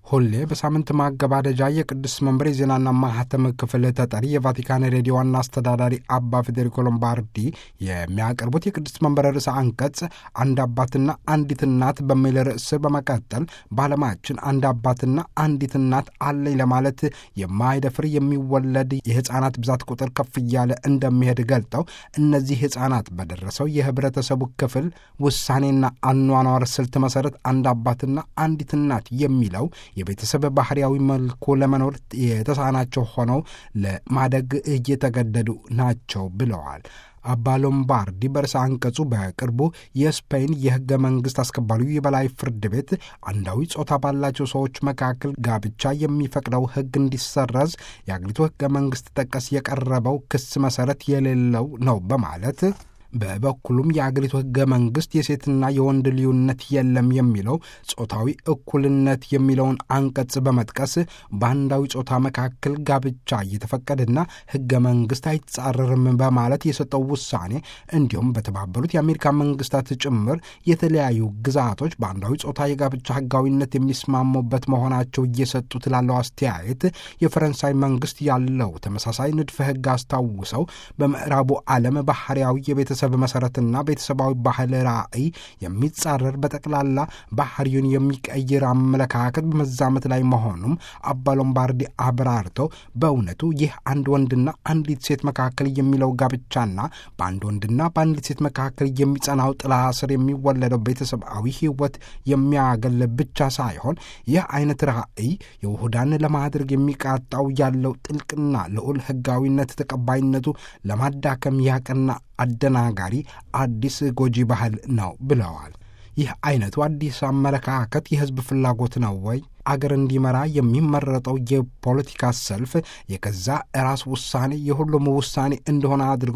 ሁሌ በሳምንት ማገባደጃ የቅዱስ መንበር የዜናና ማህተም ክፍል ተጠሪ የቫቲካን ሬዲዮ ዋና አስተዳዳሪ አባ ፌዴሪኮ ሎምባርዲ የሚያቀርቡት የቅዱስ መንበር ርዕሰ አንቀጽ አንድ አባትና አንዲት እናት በሚል ርዕስ በመቀጠል በዓለማችን አንድ አባትና አንዲት እናት አለኝ ለማለት የማይደፍር የሚወለድ የሕፃናት ብዛት ቁጥር ከፍ እያለ እንደሚሄድ ገልጠው እነዚህ ሕፃናት በደረሰው የህብረተሰቡ ክፍል ውሳኔና አኗኗር ስልት መሰረት አንድ አባትና አንዲት እናት የሚለው የቤተሰብ ባህርያዊ መልኩ ለመኖር የተሳናቸው ሆነው ለማደግ እየተገደዱ ናቸው ብለዋል። አባ ሎምባርዲ በርዕሰ አንቀጹ በቅርቡ የስፔን የህገ መንግሥት አስከባሪው የበላይ ፍርድ ቤት አንዳዊ ጾታ ባላቸው ሰዎች መካከል ጋብቻ የሚፈቅደው ህግ እንዲሰረዝ የአገሪቱ ህገ መንግሥት ጠቀስ የቀረበው ክስ መሠረት የሌለው ነው በማለት በበኩሉም የአገሪቱ ህገ መንግሥት የሴትና የወንድ ልዩነት የለም የሚለው ጾታዊ እኩልነት የሚለውን አንቀጽ በመጥቀስ በአንዳዊ ጾታ መካከል ጋብቻ እየተፈቀደና ህገ መንግሥት አይጻረርም በማለት የሰጠው ውሳኔ እንዲሁም በተባበሩት የአሜሪካ መንግስታት ጭምር የተለያዩ ግዛቶች በአንዳዊ ጾታ የጋብቻ ህጋዊነት የሚስማሙበት መሆናቸው እየሰጡት ላለው አስተያየት የፈረንሳይ መንግስት ያለው ተመሳሳይ ንድፈ ህግ አስታውሰው በምዕራቡ ዓለም ባህርያዊ የቤተ ቤተሰብ መሰረትና ቤተሰባዊ ባህል ራዕይ የሚጻረር በጠቅላላ ባህሪውን የሚቀይር አመለካከት በመዛመት ላይ መሆኑም አባ ሎምባርዲ አብራርተው በእውነቱ ይህ አንድ ወንድና አንዲት ሴት መካከል የሚለው ጋብቻና በአንድ ወንድና በአንዲት ሴት መካከል የሚጸናው ጥላ ስር የሚወለደው ቤተሰባዊ ህይወት የሚያገል ብቻ ሳይሆን ይህ አይነት ራዕይ የውሁዳን ለማድረግ የሚቃጣው ያለው ጥልቅና ልዑል ህጋዊነት ተቀባይነቱ ለማዳከም ያቀና አደናጋሪ አዲስ ጎጂ ባህል ነው ብለዋል። ይህ አይነቱ አዲስ አመለካከት የህዝብ ፍላጎት ነው ወይ? አገር እንዲመራ የሚመረጠው የፖለቲካ ሰልፍ የገዛ ራስ ውሳኔ የሁሉም ውሳኔ እንደሆነ አድርጎ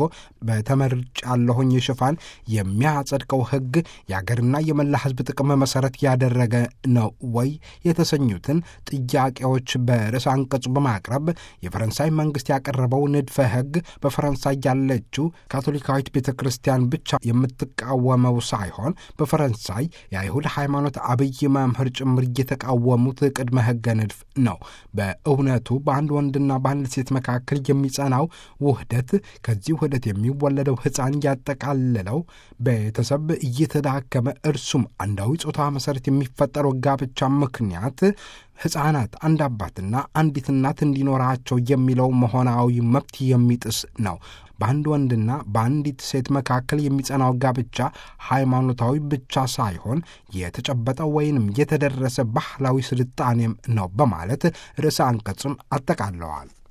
በተመርጫለሁኝ ሽፋን የሚያጸድቀው ህግ የአገርና የመላ ህዝብ ጥቅም መሰረት ያደረገ ነው ወይ የተሰኙትን ጥያቄዎች በርዕሰ አንቀጹ በማቅረብ የፈረንሳይ መንግስት ያቀረበው ንድፈ ህግ በፈረንሳይ ያለችው ካቶሊካዊት ቤተ ክርስቲያን ብቻ የምትቃወመው ሳይሆን በፈረንሳይ የአይሁድ ሃይማኖት አብይ መምህር ጭምር እየተቃወሙት ቅድመ ህገ ንድፍ ነው። በእውነቱ በአንድ ወንድና በአንድ ሴት መካከል የሚጸናው ውህደት ከዚህ ውህደት የሚወለደው ሕፃን ያጠቃልለው ቤተሰብ እየተዳከመ እርሱም አንዳዊ ጾታ መሠረት የሚፈጠረው ጋብቻ ምክንያት ሕፃናት አንድ አባትና አንዲት እናት እንዲኖራቸው የሚለው መሆናዊ መብት የሚጥስ ነው። በአንድ ወንድና በአንዲት ሴት መካከል የሚጸናው ጋብቻ ሃይማኖታዊ ብቻ ሳይሆን የተጨበጠ ወይንም የተደረሰ ባህላዊ ስልጣኔም ነው በማለት ርዕሰ አንቀጹን አጠቃለዋል።